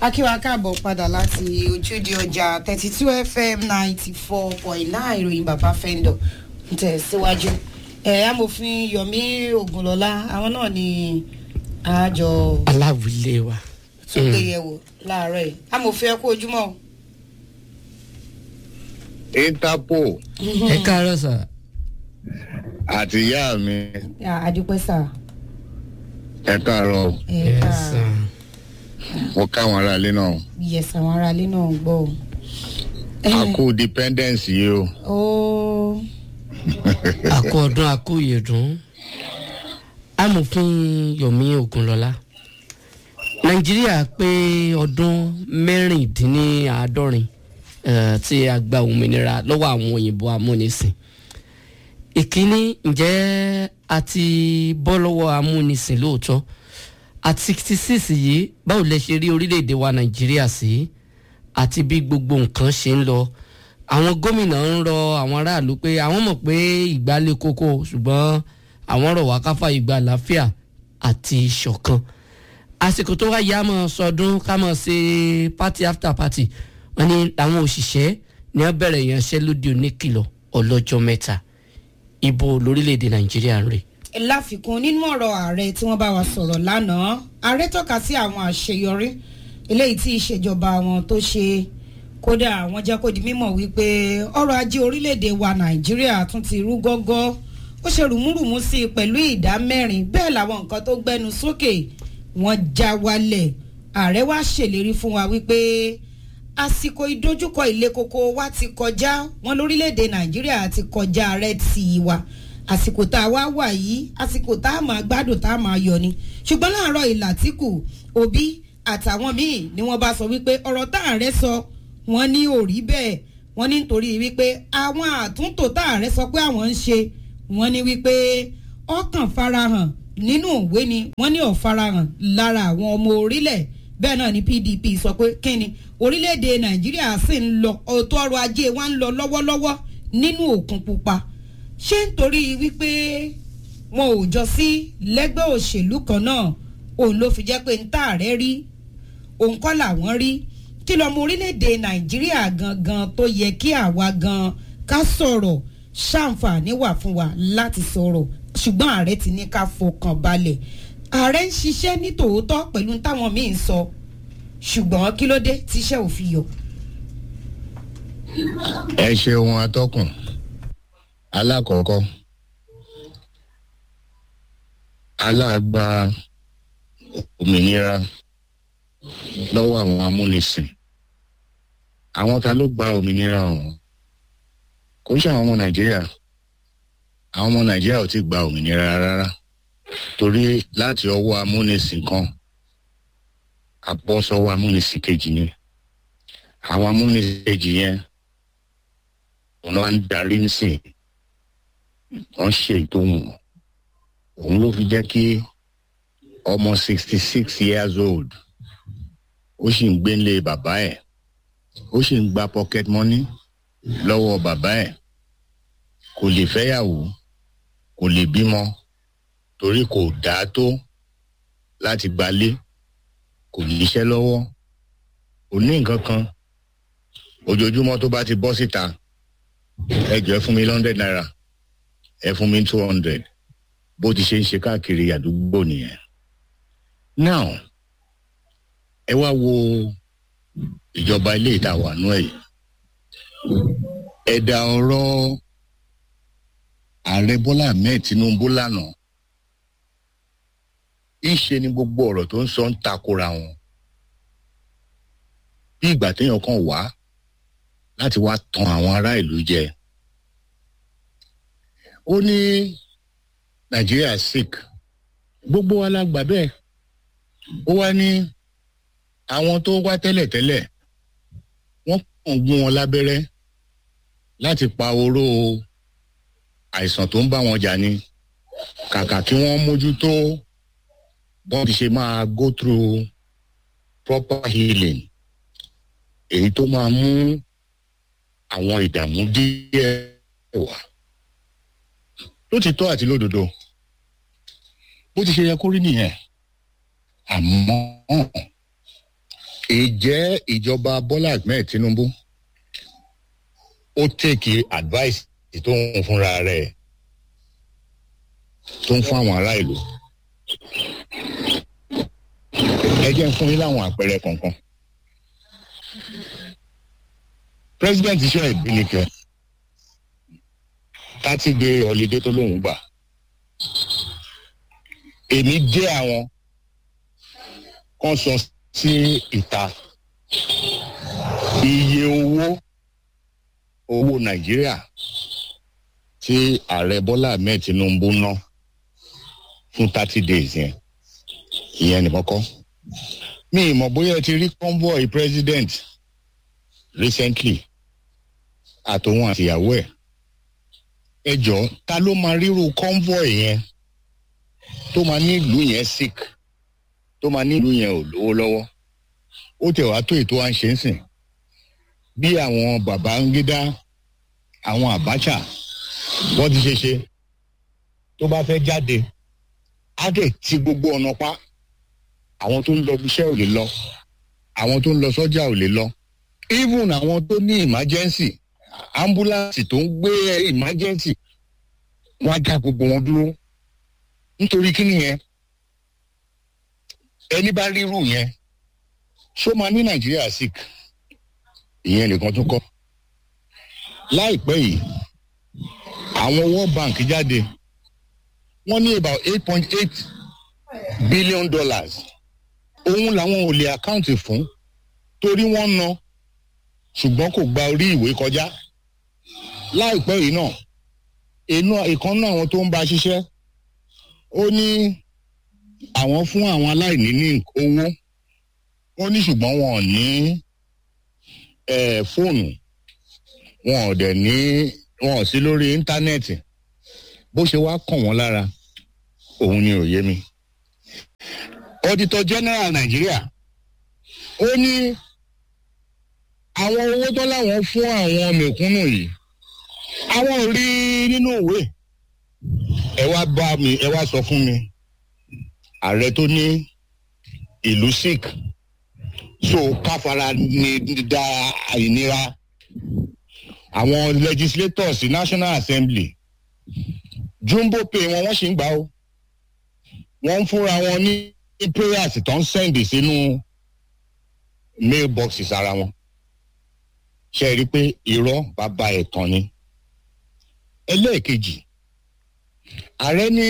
akíwa káàbọ̀ padà láti ojúde ọjà thirty two fm ninety four point nine ìròyìn bàbá fẹ́ńdọ̀ ń tẹ̀ síwájú. ẹ̀ amòfin yomi ogunlọ́lá àwọn náà ni àjọ aláwìlé wa. tó gbé yẹ̀wò láàárọ̀ yìí amòfin ẹ kú ojúmọ́. interpol ẹ káàárọ̀ sà. àti ìyá mi àdúpẹ́ sà. ẹ káàárọ̀ ẹ Yes, ká sir. mo káwọn aráalé náà yẹsà àwọn aráalé náà ń gbọ́ o. a kú dependence yìí o ó àkó ọdún àkó ìyẹ̀dùn amòfin yomi ogunlọ́lá nàìjíríà pé ọdún mẹ́rìndínláàádọ́rin eh, tí a gba òmìnira lọ́wọ́ àwọn òyìnbó amúnisìn ìkíní ǹjẹ́ a ti bọ́ lọ́wọ́ amúnisìn lóòótọ́ at sixty six yìí báwo lẹ ṣe rí orílẹ̀-èdè wa nàìjíríà sí àti bí gbogbo nǹkan ṣe ń lọ àwọn gómìnà ń rọ àwọn aráàlú pé àwọn mọ̀ pé ìgbà le koko ṣùgbọ́n àwọn rọ̀ wá káfá ìgbà àlàáfíà àti ìṣọ̀kan àsìkò tó wá yá mọ́ sọdún ká mọ̀ ṣe party after party wọ́n ní àwọn òṣìṣẹ́ ní wọ́n bẹ̀rẹ̀ ìyanṣẹ́lódì oníkìlọ̀ ọlọ́jọ́ mẹ́ta ibo lórílẹ̀‐èdè nàìjíríà ń rè. láfikún nínú ọ̀rọ̀ ààrẹ tí wọ́n bá wa sọ̀rọ̀ lánàá ààrẹ tọ́ka sí àwọn àṣeyọrí eléyìí tí ìṣèjọba wọn tó ṣe kódà wọ́n jẹ́ kó di mímọ̀ wípé ọrọ̀ ajé orílẹ̀-èdè wa nàìjíríà tún ti rú gọ́gọ́ ó ṣe rùmúrùmú sí i pẹ̀lú ìdá mẹ́rin bẹ́ẹ̀ làwọn nǹkan tó gbẹnu sókè wọ́n já wálẹ̀ ààrẹ wa ṣèlérí fún wa wípé àsìkò ìdojúkọ ilé koko wa ti kọjá wọn lórílẹ̀‐èdè nàìjíríà ti kọjá red sea wa àsìkò tá a wá wà yìí àsìkò tá a máa gbádùn tá a máa yọ ni ṣùgbọ́n láàárọ̀ ìlàtìkù òbí àtàwọn míì ni wọ́n bá sọ wípé ọ̀rọ̀ tá ààrẹ sọ wọ́n ní ò rí bẹ́ẹ̀ wọ́n ní nítorí wípé àwọn àtúntò tá ààrẹ sọ pé àwọn ń ṣe wọ́n ní wípé ọkàn farahàn nínú òwe ni wọ́n ní ọ̀farahàn lára àwọn ọmọ orílẹ̀ bẹ́ẹ̀ náà ni pdp sọ pé kíni orílẹ̀-èdè nàìjíríà sì ń lọ ọ̀tọ̀ ọrọ̀ ajé wa ń lọ lọ́wọ́lọ́wọ́ nínú òkun pupa ṣé nítorí wípé wọn ò jọ sí lẹ́gbẹ́ òṣèlú kan náà òun ló fi jẹ́ pé ń tààrẹ́ rí òun kọ́ làwọn rí kí lọ́mọ orílẹ̀-èdè nàìjíríà gangan tó yẹ kí àwa gan ká sọ̀rọ̀ ṣàǹfààní wà fún wa láti sọ̀rọ̀ ṣùgbọ́n ààrẹ ti ní ká fọkàn balẹ̀ ààrẹ ń ṣiṣẹ́ ní tòótọ́ pẹ̀lú táwọn míì ń sọ ṣùgbọ́n kí ló dé tíṣẹ́ ò fi yọ. ẹ ṣeun atọ́kùn alákọ̀ọ́kọ́ aláàgbà òmìnira lọ́wọ́ àwọn amúnisìn àwọn ta ló gba òmìnira ọ̀hún kò ṣe àwọn ọmọ nàìjíríà àwọn ọmọ nàìjíríà ò ti gba òmìnira rárá torí láti ọwọ́ amúnisìn kan àbọ̀sọ̀wọ́ amúnisìn kejì yẹn àwọn amúnisìn kejì yẹn wọn wá ń darí nísìn wọn ṣe ètò wọn òun ló fi jẹ́ kí ọmọ sixty six years old ó sì ń gbé nílé bàbá ẹ̀ ó sì ń gba pocket money lọ́wọ́ bàbá ẹ̀ kò lè fẹ́yàwó kò lè bímọ torí kò dáa tó láti gbalé kò níṣẹ́ lọ́wọ́ kò ní nǹkan kan ojoojúmọ́ tó bá ti bọ́ síta ẹ jọ ẹ fún mi hundred naira ẹ fún mi two hundred bó ti ṣe ń ṣe káàkiri àdúgbò nìyẹn now ẹ wá wo ìjọba ilé ìtawà nú ẹ yìí ẹ̀dà ọ̀rọ̀ ààrẹ bọ́lá ahmed tinubu lánàá ìṣe ni gbogbo ọ̀rọ̀ tó ń sọ ń takora wọn bí ìgbà téèyàn kan wá láti wá tan àwọn ará ìlú jẹ ó ní nàìjíríà sick gbogbo wa la gbà bẹ́ẹ̀ ó wá ní àwọn tó wá tẹ́lẹ̀tẹ́lẹ̀ wọ́n kàn gún wọn lábẹ́rẹ́ láti pa oró àìsàn tó ń bá wọn jà ni kàkà kí wọ́n mójútó bọ́n ti ṣe máa go through proper healing èyí tó máa mú àwọn ìdààmú díẹ̀ wá lótìtọ́ àti lódodo bó ti ṣe yẹ kó rí nìyẹn àmọ́ ìjẹ́ ìjọba bọ́lá ahmed tinubu ó tèkì advice tó ń fúnra rẹ̀ tó ń fún àwọn ará ìlú ẹ jẹ́ ń fún yín láwọn àpẹẹrẹ kọ̀ọ̀kan president iṣẹ́ ìbínikẹ́ thirty day holiday tó lóun gbà èmi dé àwọn kan sọ sí ìta iye owó owó nàìjíríà tí ààrẹ bọ́lá ahmed tinubu ná fún thirty days yẹn ìyẹn nìkan kọ́ mi ì mọ̀ bóyá ẹ ti rí convoy president recently àtòun àtìyàwó ẹ̀ ẹ jọ ta ló máa ríru convoy yẹn tó máa ní ìlú yẹn sick tó máa ní ìlú yẹn ò lówó lọ́wọ́ ó tẹ̀ wá tó ètò à ń ṣe ń sìn bí àwọn babangida àwọn abacha wọ́n ti ṣe ṣe tó bá fẹ́ jáde á dẹ̀ ti gbogbo ọ̀nà pa àwọn tó ń lọ iṣẹ́ ò lè lọ àwọn tó ń lọ sọ́jà ò lè lọ even àwọn tó ní emergency ambulance tó ń gbé emergency wọ́n á já gbogbo wọn dúró nítorí kí nìyẹn ẹni bá rírù yẹn ṣó máa ní nàìjíríà sick ìyẹn nìkan tún kọ́ láìpẹ́ yìí àwọn world bank jáde wọ́n ní about eight point eight billion dollars òun làwọn ò lè àkáǹtì fún torí wọ́n ná ṣùgbọ́n kò gba orí ìwé kọjá láìpẹ́ yìí náà inú ìkan náà àwọn tó ń bá ṣiṣẹ́ ó ní àwọn fún àwọn aláìní ní owó ó ní ṣùgbọ́n wọn ò ní fóònù wọn ò dẹ̀ ní wọn ò sí lórí íńtánẹ́ẹ̀tì bó ṣe wá kàn wọ́n lára òun ni òye mi. auditor general nàìjíríà ó ní àwọn owó tó láwọn fún àwọn mẹ̀kúnnù yìí àwọn ò rí nínú ìwé ẹ wá bá mi ẹ wá sọ fún mi ààrẹ tó ní ìlú sick so káfara ní da àìníra àwọn legislators national assembly jumbo pay wọn wọ́n sì ń gbà ó wọ́n ń fúnra wọn ní prayers tó ń send sínú mailboxes ara wọn ṣe rí i pé irọ́ bàbá ẹ̀tàn ni ẹlẹ́ẹ̀kejì ààrẹ ní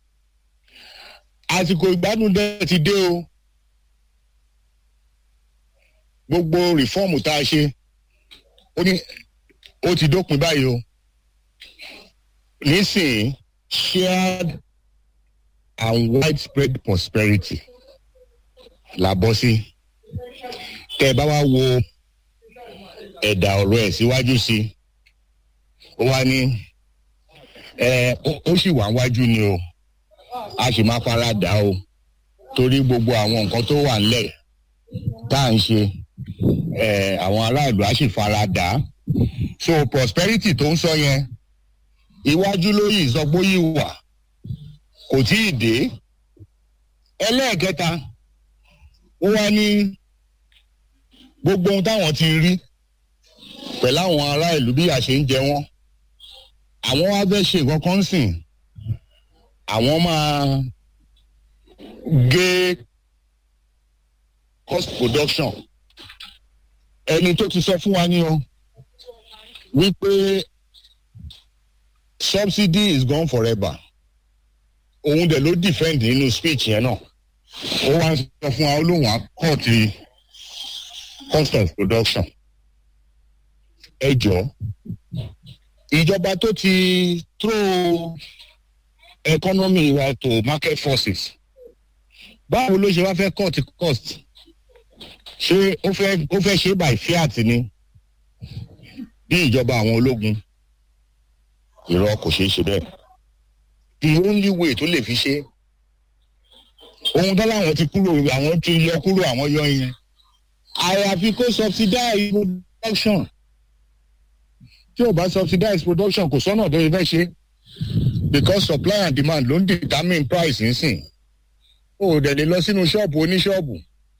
àsìkò ìgbádùn dẹ́ ti dé o gbogbo rìfọ́ọ̀mù tá a ṣe ó ní ó ti dópin báyìí o nísìnyí shared and widespread prosperity la bọ́ sí tẹ́ ẹ bá wá wo ẹ̀dà ọ̀rọ̀ ẹ̀ síwájú sí ó wá ní ẹ ó sì wà wájú ni o a sì máa fara dà o torí gbogbo àwọn nǹkan tó wà nílẹ̀ tá à ń ṣe ẹ àwọn aráàlú á sì fara dà á so prosperity tó ń sọ yẹn iwájú ló yìí sọ pé ó yìí wà kò tí ì dé ẹlẹ́ẹ̀kẹta ó wá ní gbogbo ohun táwọn ti rí pẹ̀lú àwọn ará ìlú bí a ṣe ń jẹ wọ́n àwọn wá fẹ́ ṣe nǹkan kan sìn àwọn máa gé cost production ẹni tó ti sọ fún wa ní o wípé subsidy is gone forever òun dẹ̀ ló defend nínú speech yẹn náà ó wá ń sọ fún wa olóhùn akọ́ọ̀tì cost of production ẹ jọ ìjọba tó ti throw economy wa to market forces báwo ló ṣe wá fẹ́ cut cost ṣé ó fẹ́ ó fẹ́ ṣe by fiat ni bí ìjọba àwọn ológun irọ́ kò ṣeé ṣe bẹ́ẹ̀ the only way tó lè fi ṣe ohun tó láwọn ti kúrò àwọn ti yọ kúrò àwọn yọ yẹn àyàfi kó subsidize production tí ò bá subsidize production kò sọ́nà tó yẹ fẹ́ ṣe because supply and demand ló ń determine price nsìn o ò dẹ̀ lè lọ sínú ṣọ́ọ̀bù oníṣọ́ọ̀bù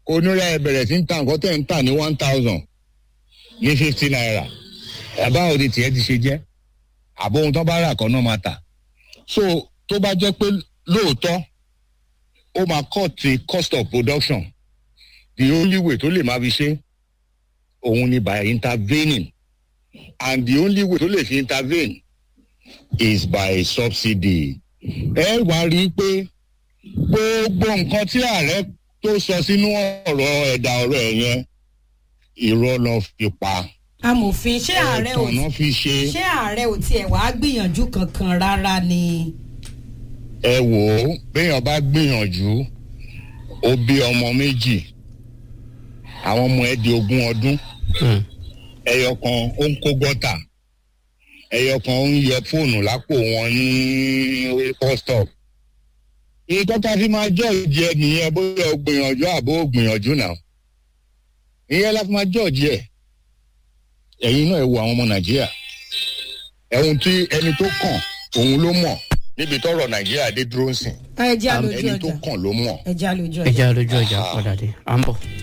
onírà ẹ bẹ̀rẹ̀ sí ń ta nǹkan tẹ̀ ń tà ní one thousand ní fifty naira báwo ni tiẹ̀ ti ṣe jẹ́ àbó ohun tó bá rà kan náà máa tà so tó bá jẹ́ pé lóòótọ́ ó máa cut the cost of production the only way tó lè máa fi ṣe òun ni by intervening and the only way tó lè fi intervene is by subsidy ẹ wá rí i pé gbogbo nǹkan tí ààrẹ tó sọ sínú ọ̀rọ̀ ẹ̀dà ọ̀rọ̀ ẹ̀ yẹn irọ́ lọ fi pa amòfin ṣé ààrẹ ò ẹ̀tọ́ náà fi ṣe ṣé ààrẹ ò tiẹ̀ wá gbìyànjú kankan rárá ni. ẹ wò ó béèyàn bá gbìyànjú ó bí ọmọ méjì àwọn ọmọ ẹ di ogún ọdún Hmm. ẹyọ kan ó ń kó gọ́tà ẹyọ kan ó ń yẹ fóònù lápò wọn ní orí bus stop iye tọ́ka fi máa jọ́ ìdí ẹ nìyẹn bóyá o gbìyànjú àbó o gbìyànjú náà ìyẹn la fi máa jọ́ ìdí ẹ ẹ̀yin náà ẹ wo àwọn ọmọ nàìjíríà ẹ̀hún tí ẹni tó kàn òun ló mọ̀ níbi tọ́rọ̀ nàìjíríà dé dúró ń sìn ẹ já lójú ẹni tó ọjà kàn ló mọ̀. ẹ já lójú ẹ ọjà. jẹ́ lójú ọjà padà dé à ń bọ̀.